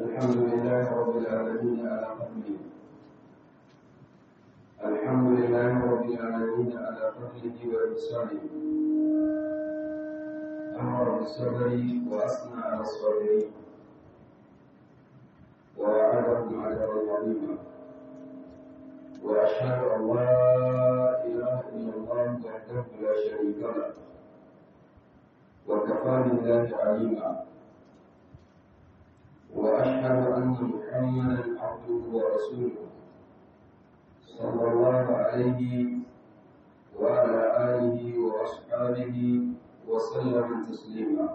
الحمد لله رب العالمين على فضله الحمد لله رب العالمين على فضله وإحسانه أمر بالصبر وأثنى على الصابرين ووعدهم عذابا عظيما وأشهد أن لا إله إلا الله وحده لا شريك له وكفى بالله عليما وأشهد أن محمدا عبده ورسوله صلى الله عليه وعلى آله وأصحابه وسلم تسليما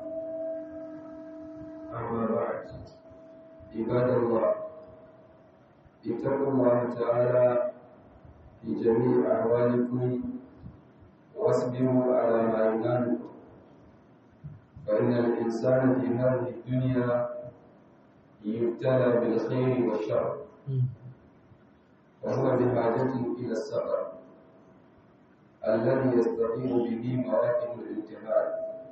أما بعد عباد الله اتقوا الله تعالى في جميع أحوالكم واصبروا على ما ينالكم فإن الإنسان في هذه الدنيا يبتلى بالخير والشر وهو بحاجة إلى الصبر الذي يستطيع به مواقف الامتحان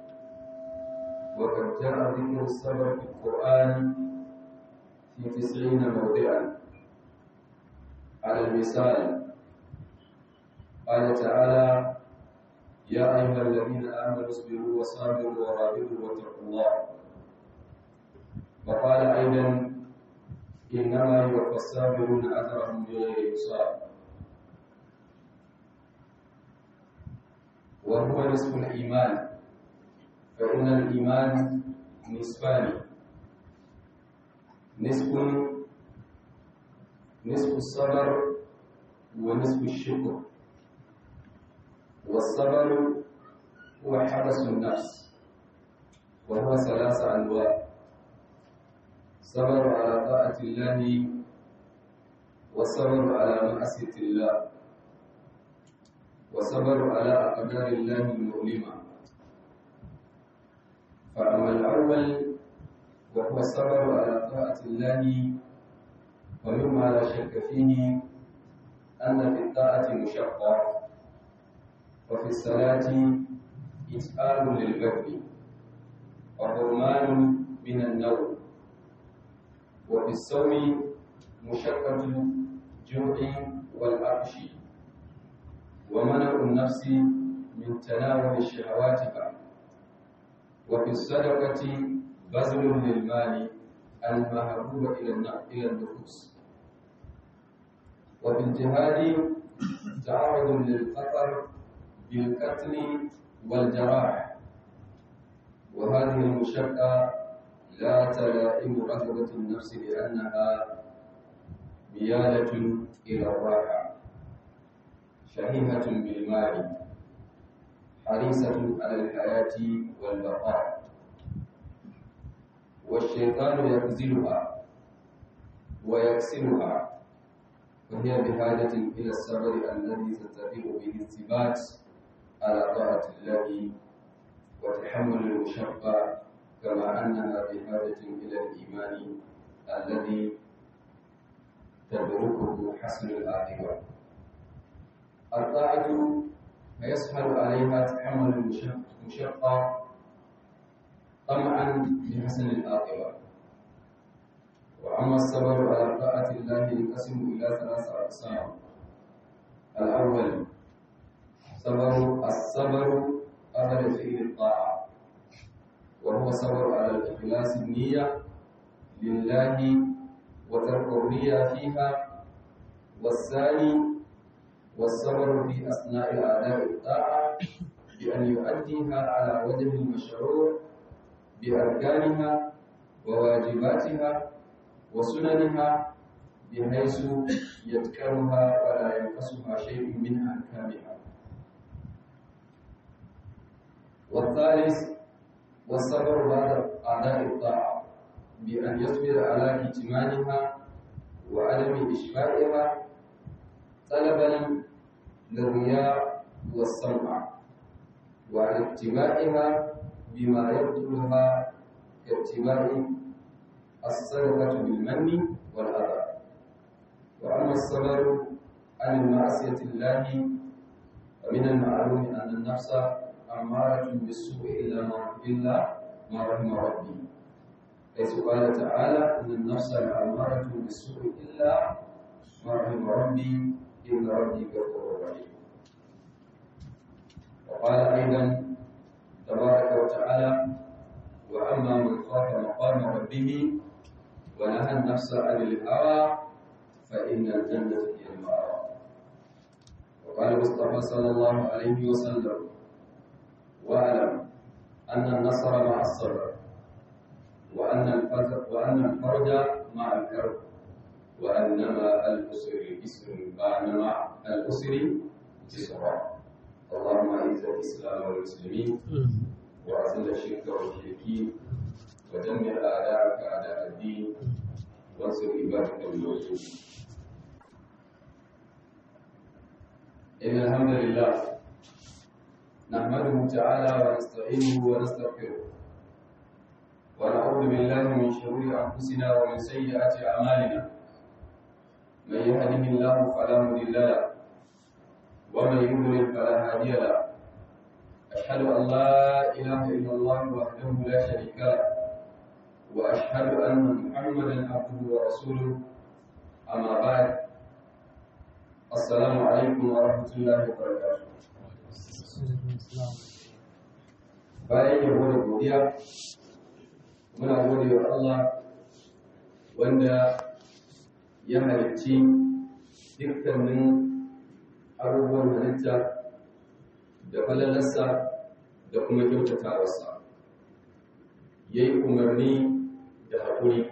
وقد جاء ذكر الصبر في القرآن في تسعين موضعا على المثال قال تعالى يا أيها الذين آمنوا اصبروا وصابروا ورابطوا واتقوا الله وقال أيضا إنما يوفى الصابرون أجرهم بغير حساب وهو نصف الإيمان فإن الإيمان نصفان نصف نصف الصبر ونصف الشكر والصبر هو حبس النفس وهو ثلاث أنواع صبر على طاعة الله وصبر على معصية الله وصبر على أقدار الله المؤلمة فأما الأول وهو الصبر على طاعة الله ومما لا شك فيه أن في الطاعة مشقة وفي الصلاة إتآل للبدن وحرمان من النوم وفي الصوم مشقة الجوع والعطش ومنع النفس من تناول الشهوات بعد وفي الصدقة بذل للمال المهبوب إلى النفوس وفي الجهاد تعرض للخطر بالقتل والجراح وهذه المشقة لا تلائم رغبة النفس لأنها ميالة إلى الراحة شهيهة بالمال حريصة على الحياة والبقاء والشيطان يخزلها ويكسرها وهي بحاجة إلى الصبر الذي تستطيع به الثبات على طاعة الله وتحمل المشقة كما أنها بحاجة إلى الإيمان الذي تدركه حسن الآخرة الطاعة فيسهل عليها تحمل المشقة طمعا بحسن الآخرة وأما الصبر على طاعة الله ينقسم إلى ثلاث أقسام الأول صبر الصبر قبل فعل الطاعة وهو صبر على الإخلاص النية لله وترك الرياء فيها والثاني والصبر في أثناء أداء الطاعة بأن يؤديها على وجه المشروع بأركانها وواجباتها وسننها بحيث يذكرها ولا ينقصها شيء من أحكامها والثالث والصبر بعد أداء الطاعة بأن يصبر على كتمانها وعدم إشباعها طلبا للرياء والسمع وعلى اتباعها بما يبطلها كاتباع الصدقة بالمن والأذى وأما الصبر عن المعصية الله فمن المعلوم أن النفس أمارة بالسوء إلا ما إلا ما رحم ربي حيث قال تعالى إن النفس لأمارة بالسوء إلا ما رحم ربي إن ربي غفور رحيم وقال أيضا تبارك وتعالى وأما من خاف مقام ربه ونهى النفس عن الهوى فإن الجنة هي المأوى وقال المصطفى صلى الله عليه وسلم واعلم أن النصر مع الصبر وأن الفرج وأن الفرج مع الكرب وأنما الأسر يسر بعد مع الأسر يسرا اللهم أعز الإسلام والمسلمين وأذل الشرك والمشركين ودمر أعداءك أعداء الدين وانصر عبادك الموجودين إن الحمد لله نحمده تعالى ونستعينه ونستغفره ونعوذ بالله من شرور أنفسنا ومن سيئات أعمالنا من يهده الله فلا مضل له ومن يضلل فلا هادي له أشهد أن لا إله إلا الله وحده لا شريك له وأشهد أن محمدا عبده ورسوله أما بعد السلام عليكم ورحمة الله وبركاته bayan yabo da godiya muna gode wa Allah wanda ya halicci dukkanin abubuwan halitta da falalarsa da kuma kyautatawarsa ya yi umarni da haƙuri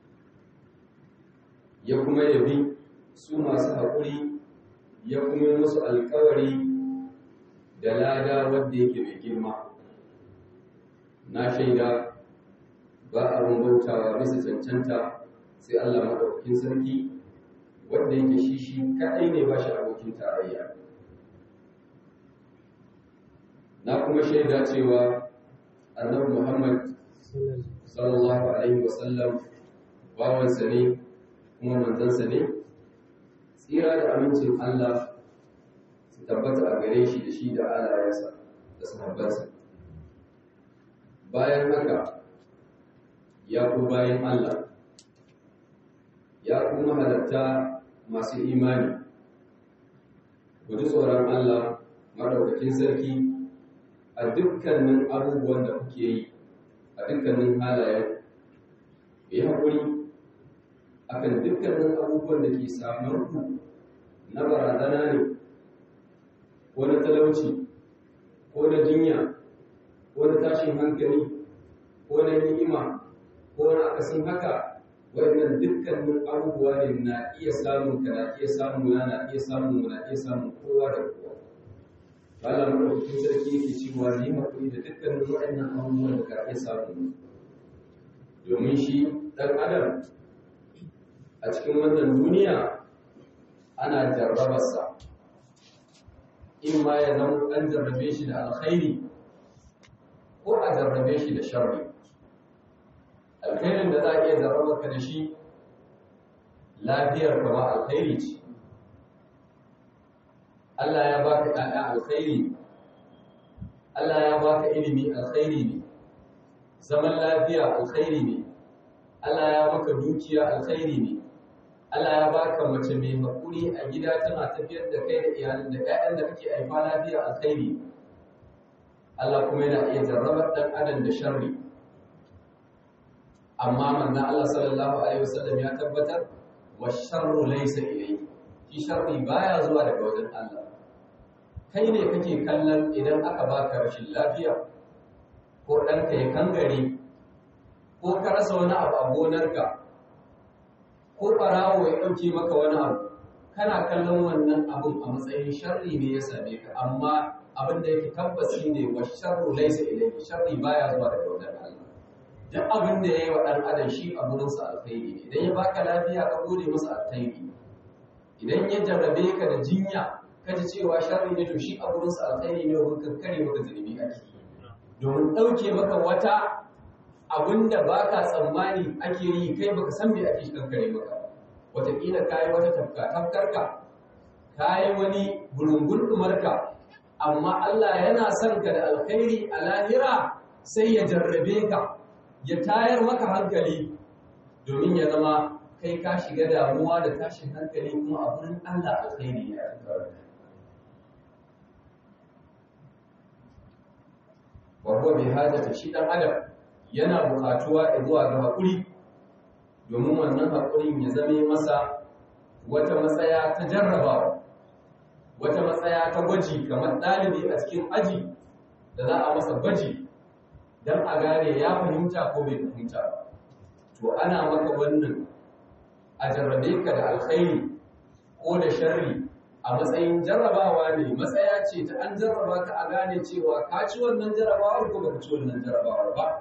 ya kuma yabi su masu haƙuri ya kuma musu alkawari da lada wadda yake mai girma na shaida ba abin bautawa bisa cancanta sai Allah maɗaukakin sarki wanda yake shi shi kaɗai ne ba shi abokin tarayya na kuma shaida cewa annabi Muhammad sallallahu alaihi wasallam bawansa ne kuma manzansa ne tsira da amincin Allah su tabbata a gare shi da shi da alayensa da sahabbansa bayan haka ya ku bayan Allah ya kuma halatta masu imani guji tsoron Allah madaukakin sarki a dukkanin abubuwan da kuke yi a dukkanin halayen yi haƙuri akan dukkanin abubuwan da ke samun ku na barazana ne ko na talauci ko na jinya ko na tashin hankali ko na ni'ima ko na akasin haka wannan dukkanin abubuwa ne na iya samun ka na iya samun na na iya samun na iya samun kowa da kowa Allah madaukakin sarki yake cewa ni hakuri da dukkanin waɗannan abubuwan da ka iya samu domin shi ɗan adam a cikin wannan duniya ana jarrabarsa in ma ya zama an jarrabe shi da alkhairi ko a jarrabe shi da sharri alkhairin da za a iya jarraba ka da shi lafiyar kama alkhairi ce Allah ya baka ɗaya alkhairi Allah ya baka ilimi alkhairi ne zaman lafiya alkhairi ne Allah ya baka dukiya alkhairi ne Allah ya baka mace mai hakuri a gida tana tafiyar da kai da iyalin da ƴaƴan da kake haifa lafiya alkhairi Allah kuma yana iya jarrabar ɗan adam da sharri amma manzon Allah sallallahu alaihi wasallam ya tabbatar wa sharru laysa ilayhi shi sharri baya zuwa daga wajen Allah kai ne kake kallon idan aka baka rashin lafiya ko ɗanka ya kangare ko ka rasa wani abu a gonarka ko ɓarawo ya ɗauke maka wani abu kana kallon wannan abun a matsayin sharri ne ya same ka amma abin da yake tabbasi ne wa sharru laisa ilayhi sharri baya zuwa daga wajen Allah duk abin da yayi wa dan adam shi a gurin sa alkhairi ne idan ya baka lafiya ka gode masa alkhairi idan ya jarrabe ka da jinya ka ji cewa sharri ne to shi a gurin sa alkhairi ne wurin kankare maka zunubi a ciki domin ɗauke maka wata abinda ba ka tsammani ake yi kai baka san me ake kankare maka wataƙila ka yi wata tafka tafkarka ka yi wani burungun ɗumarka amma Allah yana son ka da alkhairi a lahira sai ya jarrabe ka ya tayar maka hankali domin ya zama kai ka shiga damuwa da tashin hankali kuma a wurin Allah alkhairi ne a cikin wa huwa bi hajati shi dan adam yana bukatuwa zuwa ga hakuri domin wannan hakurin ya zame masa wata matsaya ta jarrabawa wata matsaya ta gwaji kamar ɗalibi a cikin aji da za a masa gwaji don a gane ya fahimta ko bai fahimta ba to ana maka wannan a jarrabe ka da alkhairi ko da sharri a matsayin jarrabawa ne matsaya ce ta an jarraba ka a gane cewa ka ci wannan jarrabawar ko baka ci wannan jarrabawar ba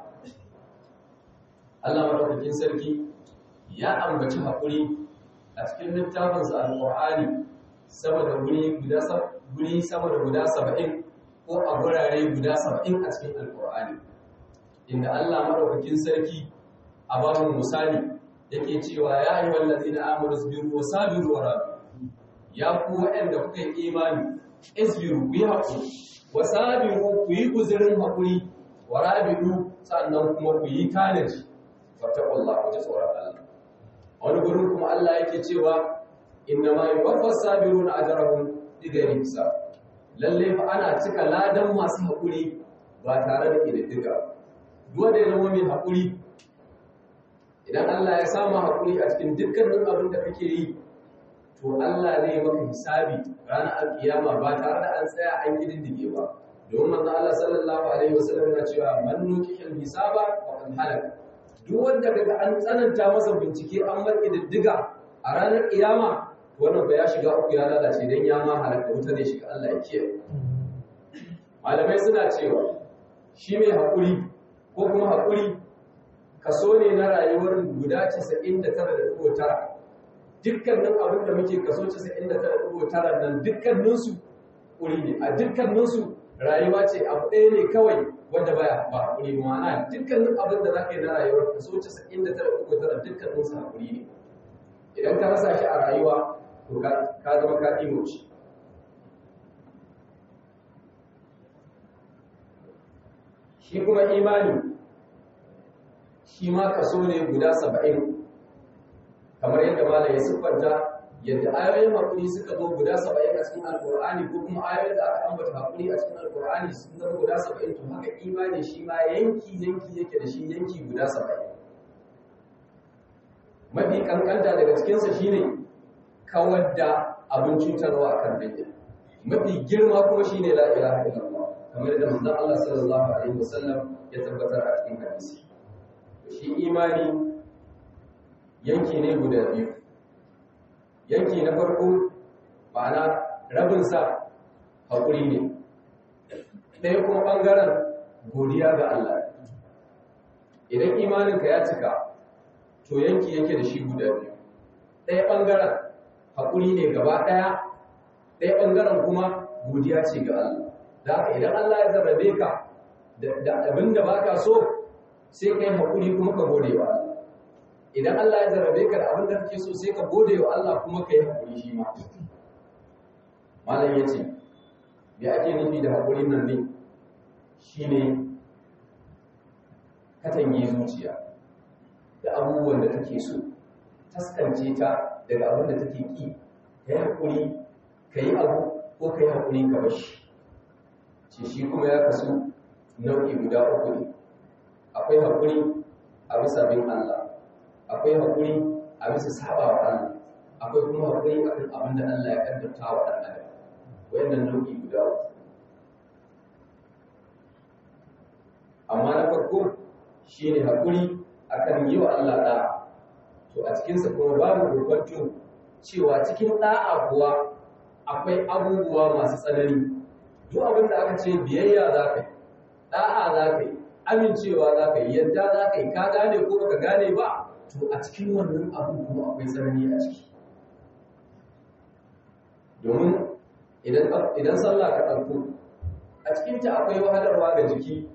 Allah madaukakin sarki ya ambaci haƙuri a cikin littafinsa alƙur'ani sama da guri guda guri sama da guda saba'in ko a gurare guda saba'in a cikin alƙur'ani inda Allah madaukakin sarki a babin misali yake cewa ya yi wallazi na amuru sabiru wa sabiru wa rabi ya ku waɗanda kuka yi imani isbiru ku yi haƙuri wa sabiru ku yi guzirin haƙuri wa rabidu sannan kuma ku yi tanaji fattakullah ku ji tsoron Allah wani gurin kuma Allah yake cewa inna ma yuwaffas sabiruna ajrahum bighairi hisab lalle fa ana cika ladan masu haƙuri ba tare da ƙididdiga duk wanda ya zama mai haƙuri idan Allah ya samu haƙuri a cikin dukkanin abin da kake yi to Allah zai maka hisabi ranar alkiyama ba tare da an tsaya an kididdige ba domin manzo Allah sallallahu alaihi wasallam yana cewa man nukihil hisaba wa kan halaka duk wanda kaga an tsananta masa bincike an mar kididdiga a ranar kiyama wannan ba ya shiga uku ya lalace dan ya ma halaka wuta zai shiga Allah ya kiyaye malamai suna cewa shi mai haƙuri ko kuma haƙuri kaso ne na rayuwar guda 99.9 dukkanin abin da muke kaso 99.9 nan dukkaninsu ƙuri ne a dukkaninsu rayuwa ce abu ɗaya ne kawai wanda baya ba haƙuri ma'ana dukkanin abin da za ka yi na rayuwar kaso 99.9 dukkaninsu haƙuri ne idan ka rasa shi a rayuwa to ka zama ka imoci shi kuma imani shi ma kaso ne guda saba'in kamar yadda malam ya siffanta yadda ayoyin haƙuri suka zo guda saba'in a cikin alƙur'ani ko kuma ayoyin da aka ambata haƙuri a cikin alƙur'ani sun zama guda saba'in to haka imani shi ma yanki yanki yake da shi yanki guda saba'in mafi kankanta daga cikinsa shine kawar da abin cutarwa a kan hanya mafi girma kuma shine la ilaha illallah kamar yadda manzon Allah sallallahu alaihi wasallam ya tabbatar a cikin hadisi shi imani yanki ne guda biyu yanki na farko ma'ana rabinsa haƙuri ne ɗaya kuma ɓangaren godiya ga Allah idan imaninka ya cika to yanki yake da shi guda biyu ɗaya ɓangaren haƙuri ne gaba ɗaya ɗaya ɓangaren kuma godiya ce ga Allah da haka idan Allah ya zarrabe ka da abin da baka so sai kai haƙuri kuma ka gode wa Allah idan Allah ya zarrabe ka da abin da kake so sai ka gode wa Allah kuma ka yi haƙuri shi ma malam ya ce me ake nufi da haƙurin nan ne shine katange zuciya da abubuwan da take so taskance ta daga abin da take ki ka yi haƙuri ka yi abu ko ka yi haƙuri ka bashi ce shi kuma ya kasu nau'i guda uku ne akwai haƙuri a bisa bin Allah akwai haƙuri a bisa saba wa Allah akwai kuma haƙuri a kan abin da Allah ya kaddarta wa ɗan adam wayannan nau'i guda uku amma na farko shine haƙuri akan yi wa Allah ɗa'a to a cikinsa kuma babu gurbatun cewa cikin ɗa'a kuwa akwai abubuwa masu tsanani duk abin da aka ce biyayya za ka yi ɗa'a za ka yi amincewa za ka yi yadda za ka yi ka gane ko baka gane ba to a cikin wannan abin kuma akwai tsanani a ciki domin idan sallah ka ɗauko a cikinta akwai wahalarwa ga jiki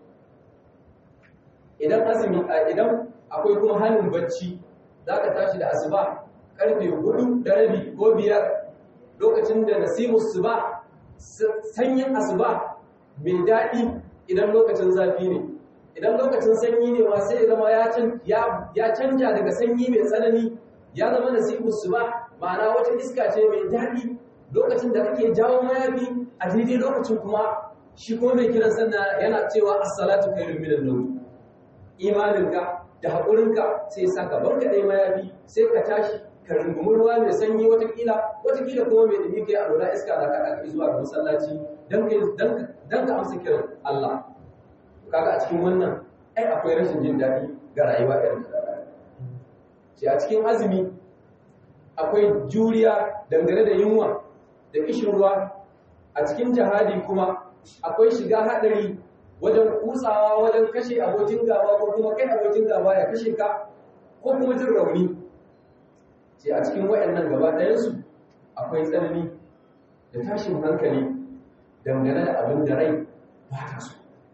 idan azumi idan akwai kuma hannun bacci za ka tashi da asuba karfe hudu da rabi ko biyar lokacin da nasimus su ba sanyin asuba mai daɗi idan lokacin zafi ne idan lokacin sanyi ne ma sai ya zama ya canja daga sanyi mai tsanani ya zama nasibu su ba ma'ana wata iska ce mai daɗi lokacin da kake jawo mayafi a daidai lokacin kuma shi kuma mai kiran sannan yana cewa as-salatu khairun minan nawm imaninka da haƙurinka sai saka banka ɗaya mayafi sai ka tashi ka rungumi ruwa mai sanyi watakila watakila kuma mai dumi kai a lura iska na kaɗa ka zuwa ga masallaci don ka amsa kiran Allah kaga a cikin wannan ai akwai rashin jin daɗi ga rayuwa irin da ce a cikin azumi akwai juriya dangane da yunwa da kishin ruwa a cikin jihadi kuma akwai shiga haɗari wajen kutsawa wajen kashe abokin gaba ko kuma kai abokin gaba ya kashe ka ko kuma jin rauni ce a cikin wayannan gaba ɗayansu akwai tsanani da tashin hankali dangane da abin da rai ba ta so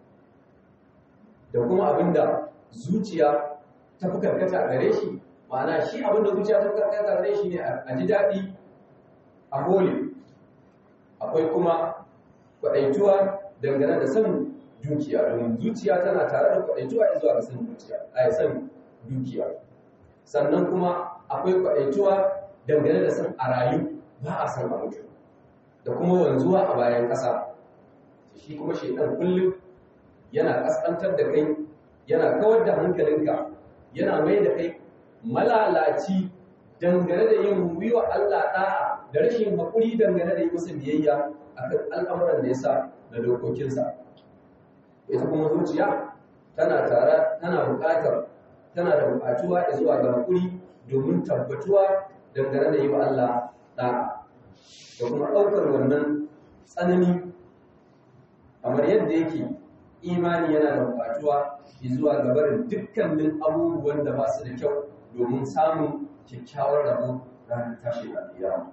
da kuma abin da zuciya ta fi karkata a gare shi ma'ana shi abin da zuciya ta fi karkata a gare shi ne a ji daɗi a hole akwai kuma kwaɗaituwa dangane da son dukiya domin zuciya tana tare da kwaɗaituwa zuwa ga son dukiya a son dukiya sannan kuma akwai kwaɗaituwa dangane da son a rayu ba a san a mutu da kuma wanzuwa a bayan ƙasa shi kuma shaidan kullum yana ƙasƙantar da kai yana kawar da hankalinka yana mai da kai malalaci dangane da yin wiwa Allah ɗa'a da rashin haƙuri dangane da yi masa biyayya a kan al'amuran da ya sa da dokokinsa ita kuma zuciya tana tare tana buƙatar tana da buƙatuwa zuwa ga haƙuri domin tabbatuwa dangane da yi wa Allah ɗa'a da kuma ɗaukar wannan tsanani kamar yadda yake imani yana da buƙatuwa zuwa ga barin dukkanin abubuwan da ba su da kyau domin samun kyakkyawar rabo ranar tashi da kiyama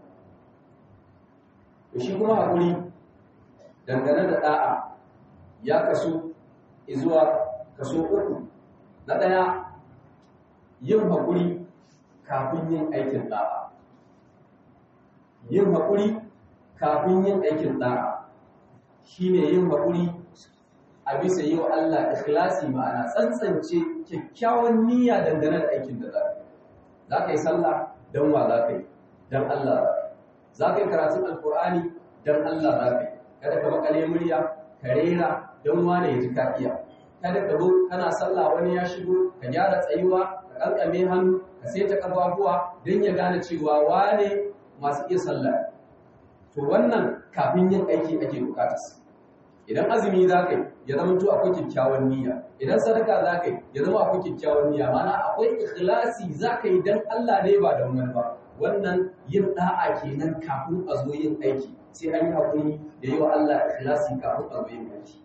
shi kuma haƙuri dangane da ɗa'a ya kasu zuwa kaso uku na ɗaya yin haƙuri kafin yin aikin ɗa'a yin haƙuri kafin yin aikin ɗa'a shine yin haƙuri a bisa yi wa Allah ikhlasi ma'ana tsantsance kyakkyawan niyya dangane da aikin da za ka yi za ka yi sallah don wa za ka yi don Allah za ka yi karatun alkur'ani don Allah za ka yi kada ka makale murya ka rera don wane ya ji ka iya kada ka zo kana sallah wani ya shigo ka gyara tsayuwa ka kankame hannu ka saita kafafuwa don ya gane cewa wane masu iya sallah to wannan kafin yin aiki ake bukatarsa idan azumi za ka yi ya zama to akwai kyakkyawan niyya idan sadaka za ka yi ya zama akwai kyakkyawan niyya mana akwai ikhlasi za ka yi don Allah ne ba don wani ba wannan yin da'a kenan kafin a zo yin aiki sai an yi haƙuri da yi wa Allah ikhlasi kafin a zo yin aiki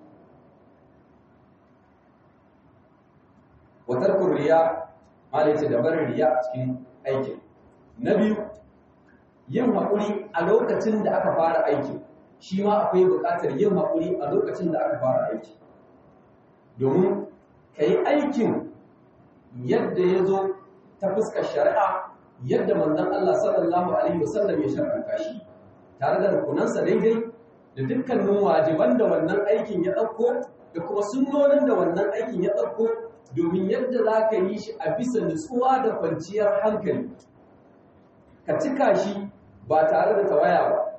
watar kuriya malai ce da barin riya a cikin aikin na biyu yin haƙuri a lokacin da aka fara aikin shi ma akwai buƙatar yin haƙuri a lokacin da aka fara aiki domin ka yi aikin yadda ya zo ta fuskar shari'a yadda manzon Allah sallallahu alaihi wasallam ya shar'anta shi tare da rukunansa daidai da dukkanin wajiban da wannan aikin ya ɗauko da kuma sunnonin da wannan aikin ya ɗauko domin yadda za ka yi shi a bisa nutsuwa da kwanciyar hankali ka cika shi ba tare da tawaya ba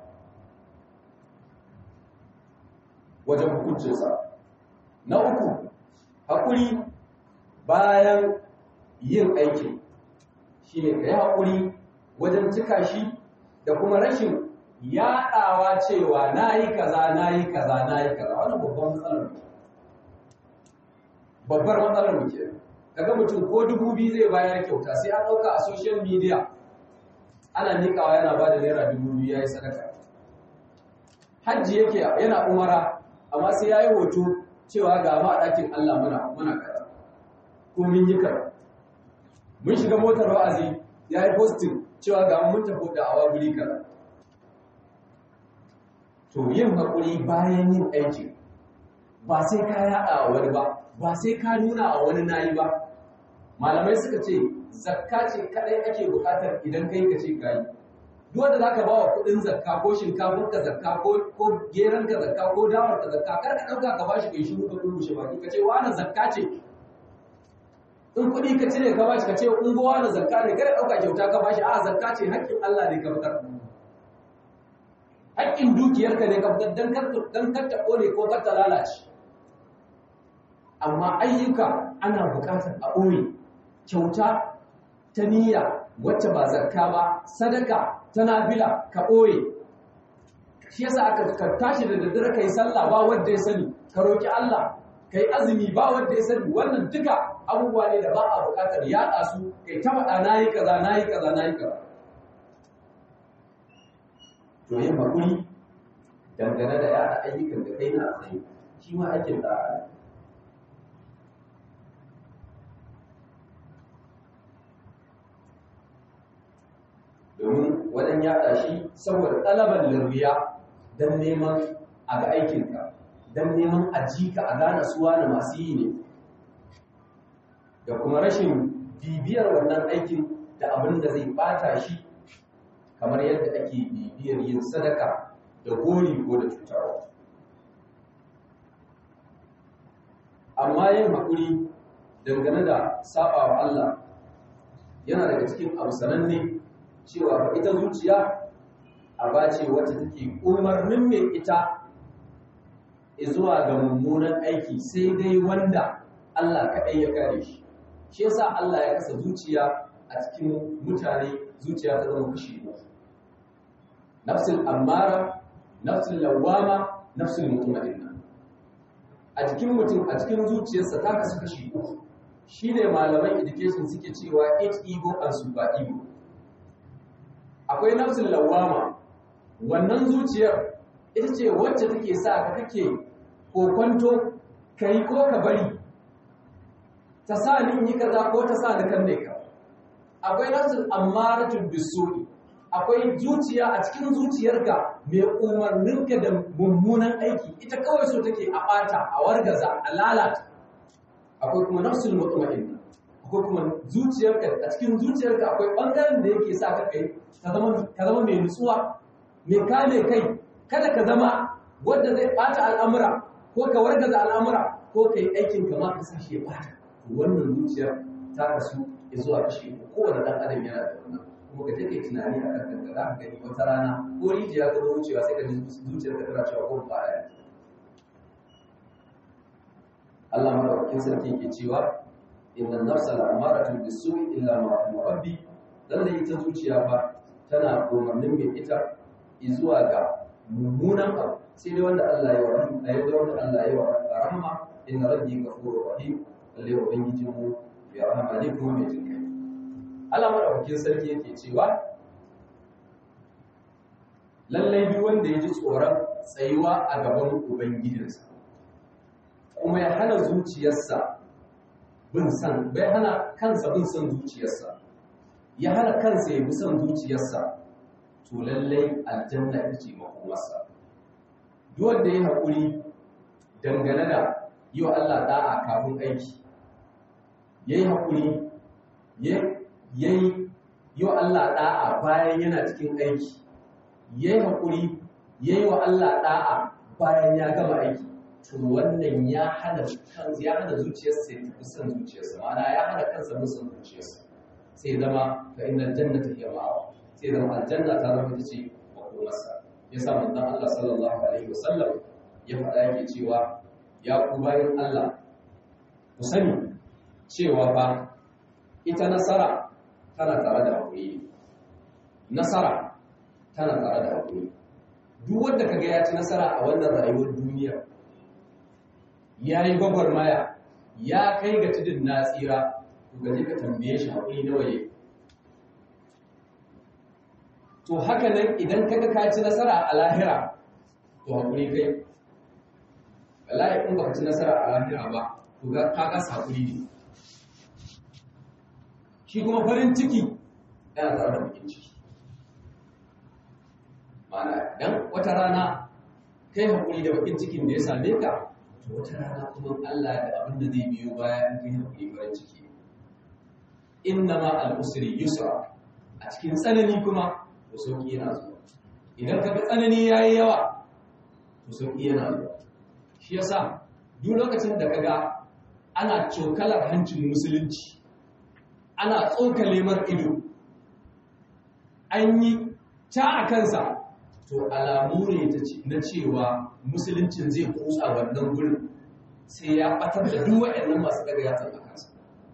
wajen hukuncinsa. Na uku, haƙuri bayan yin aiki shi ne ka yi haƙuri wajen cika shi da kuma rashin yaɗawa cewa na yi kaza, na yi kaza, na yi kaza, wani babban matsalar mu. Babbar matsalar mu ke. Kaga mutum ko dubu biyu zai bayar kyauta sai an ɗauka a social media ana niƙawa yana ba da naira dubu biyu ya yi sadaka. Hajji yake yana umara amma sai ya yi hoto cewa ga ma a ɗakin Allah muna muna kaza ko mun yi kaza mun shiga motar wa'azi ya yi posting cewa ga mun tafi da awa guri kaza to yin haƙuri bayan yin aikin ba sai ka yaɗa a wani ba ba sai ka nuna a wani nayi ba malamai suka ce zakka ce kadai ake buƙatar idan kai ka ce kayi duk wanda zaka ba wa kuɗin zakka ko shinkafar ka zakka ko ko geran ka zakka ko dawar ka zakka kar ka dauka ka bashi kai shiru ka kurmushe baki ka ce wani zakka ce in kuɗi ka cire ka bashi ka ce in go wani zakka ne kada dauka kyauta ka bashi a zakka ce haƙƙin Allah ne ka fitar haƙƙin dukiyarka ne ka fitar dan kar dan kar ta kone ko kar ta lalace amma ayyuka ana buƙatar a ɓoye kyauta ta niyya wacce ba zakka ba sadaka ta nafila ka ɓoye shi yasa aka ka tashi da daddare kai sallah ba wanda ya sani ka roki Allah kai azumi ba wanda ya sani wannan duka abubuwa ne da ba a buƙatar yaɗa su kai ta faɗa nayi kaza nayi kaza nayi kaza to yin hakuri dangane da yaɗa ayyukan da kai na tsaye shi ma aikin da'a domin wajen yaɗa shi saboda ɗalaban lirriya don neman a ga aikinka don neman a ji ka a gane suwa na masu yi ne da kuma rashin bibiyar wannan aikin da abin da zai bata shi kamar yadda ake bibiyar yin sadaka da gori ko da cutarwa amma yin haƙuri dangane da saɓa wa Allah yana daga cikin abu sananne cewa ba ita zuciya a bace wacce take umarnin mai ita zuwa ga mummunan aiki sai dai wanda Allah kaɗai ya kare shi shi yasa Allah ya kasa zuciya a cikin mutane zuciya ta zama kashi uku nafsul ammara nafsul lawama nafsul mutmainna a cikin mutum a cikin zuciyarsa ta kasu kashi uku shine malaman education suke cewa it ego and super ego akwai nafsul lawama wannan zuciyar ita ce wacce take sa ka kake kokonto kai ko ka bari ta sa ni yi kaza ko ta sa ni kan ne ka akwai nafsul amaratul bisu'i akwai zuciya a cikin zuciyarka mai umarninka da mummunan aiki ita kawai so take a bata a wargaza a lalata akwai kuma nafsul mutma'inna akwai kuma zuciyarka a cikin zuciyarka akwai bangaren da yake sa ka kai ka zama ka zama mai nutsuwa mai kame kai kada ka zama wanda zai bata al'amura ko ka wargaza al'amura ko kai aikin ka ma ka sashi ya bata wannan zuciyar ta kasu zuwa kashi kowane dan adam yana da wannan kuma ka take tunani a kan kanka za ka gani wata rana ko rijiya ta zo wucewa sai ka ji zuciyar ka tana cewa ko ba ya Allah madaukakin sarki ke cewa inna nafsa la'amaratun bisu'i illa ma rahima rabbi lalle ita zuciya fa tana umarnin mai ita zuwa ga mummunan abu sai dai wanda Allah ya rahama ayi da wanda Allah ya rahama inna rabbi ghafurur rahim lalle ubangiji mu ya rahama ne kuma mai jinkai Allah madaukakin sarki yake cewa lallai duk wanda ya ji tsoron tsayuwa a gaban ubangijinsa kuma ya hana zuciyarsa bin san bai hana kansa bin son zuciyarsa ya hana kansa ya bi son zuciyarsa to lallai aljanna ita ce makomarsa duk wanda ya haƙuri dangane da yi wa Allah da'a kafin aiki ya yi haƙuri ya yi yi wa Allah da'a bayan yana cikin aiki ya yi haƙuri ya yi wa Allah da'a bayan ya gama aiki to wannan ya hana kansa ya hana zuciyarsa ya tafi son zuciyarsa ma'ana ya hana kansa bin son zuciyarsa sai zama fa inna jannata hiya ma'awa sai zama aljanna ta zama ita ce makomarsa yasa manzon Allah sallallahu alaihi wasallam ya faɗa yake cewa ya ku bayan Allah ku sani cewa fa ita nasara tana tare da hakuri nasara tana tare da hakuri duk wanda kaga ya ci nasara a wannan rayuwar duniya ya yi gwagwarmaya ya kai ga tudun na tsira to gaji ka tambaye shi haƙuri nawa ya to haka nan idan kaga ka ci nasara a lahira to haƙuri kai wallahi in baka ci nasara a lahira ba to ga ka ga haƙuri ne shi kuma farin ciki yana tare da bakin ciki ma'ana dan wata rana kai haƙuri da bakin cikin da ya same ka to wata rana kuma Allah da abin da zai biyo baya in kai haƙuri farin ciki inna ma al-usri yusra a cikin tsanani kuma to sauki yana zuwa idan ka ga tsanani yayi yawa to sauki yana zuwa shi yasa duk lokacin da kaga ana cokalar hancin musulunci ana tsokale mar ido an yi ta a kansa to alamu ne na cewa musuluncin zai kusa wannan gurin sai ya batar da duk waɗannan masu daga yatsan a kansa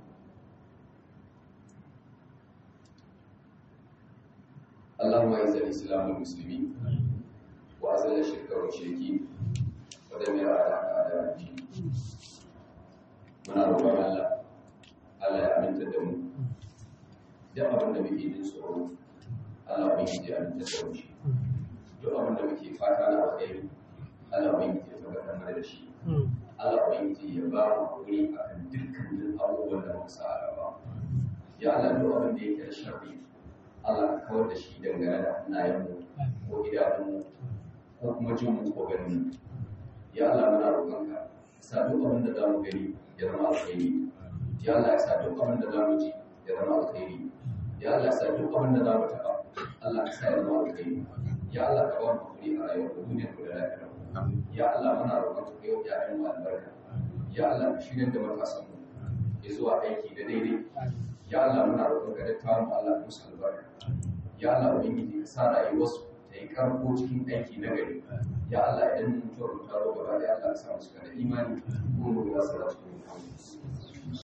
اللهم اعز الاسلام والمسلمين واذل الشرك والمشركين ودمر اعداءك اعداء الدين muna roƙon Allah Allah ya aminta da mu duk abin da muke jin tsoro Allah bai yi ya aminta da mu shi duk abin da muke fata na alheri Allah bai yi ya tabbatar mana da shi Allah bai yi ya ba mu hakuri akan dukkanin abubuwan da muka sa a gaba ya Allah duk abin da yake da sharri Allah ka kawar da shi dangane da hannayenmu ko idanunmu ko kuma jin mu ko ganin mu ya Allah muna roƙonka sa duk abin da za mu gani ya zama alkhairi ya Allah ya sa duk abin da za mu ji ya zama alkhairi ya Allah ya sa duk abin da za mu taɓa Allah ka sa ya zama alkhairi ya Allah ka ba mu hakuri a rayuwar duniya da lafiya ya Allah muna roƙonka ka yau ƴaƴan mu albarka ya Allah ka shirya da matasan mu ya zuwa aiki da daidai ya Allah muna roƙonka da tawo mu Allah musu albarka ya Allah ubangiji ka sa rayuwarsu ta yi karko cikin aiki na gari ya Allah idan mutuwar mu ta zo gaba da Allah ka sa mu cika da imani ko mu ga salatu